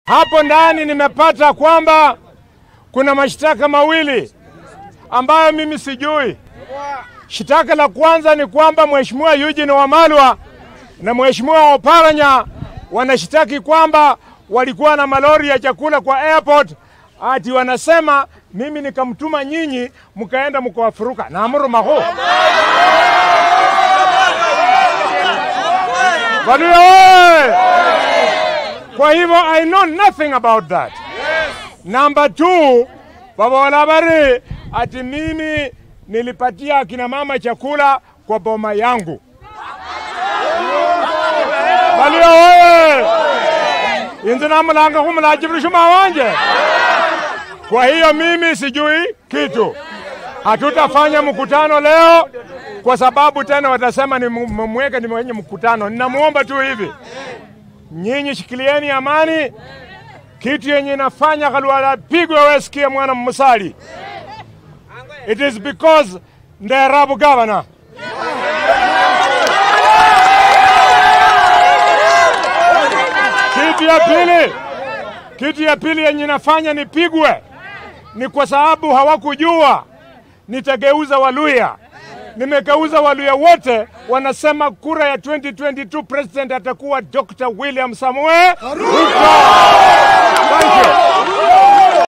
Hapo ndani nimepata kwamba kuna mashtaka mawili ambayo mimi sijui. Shtaka la kwanza ni kwamba Mheshimiwa Eugene Wamalwa na Mheshimiwa Oparanya wanashitaki kwamba walikuwa na malori ya chakula kwa airport, ati wanasema mimi nikamtuma nyinyi mkaenda mkawafuruka na amuru maho Waluya oye! Kwa hivyo I know nothing about that. Number two, babola bari ati mimi nilipatia akina mama chakula kwa boma yangu. Waluya oye! Inzi namulanga humulajiburushuma wanje. Kwa hiyo mimi sijui kitu. Hatutafanya mkutano leo kwa sababu tena watasema nimemweka ni mwenye mkutano. Ninamuomba tu hivi, nyinyi shikilieni amani. Kitu yenye inafanya Khalwala pigwe, wewe sikia mwana mmusali. It is because Nderabu governor kitu ya pili, kitu ya pili yenye inafanya nipigwe ni kwa sababu hawakujua nitageuza Waluya. Nimegeuza Waluya wote, wanasema kura ya 2022 president atakuwa Dr. William Samoei Ruto. Thank you.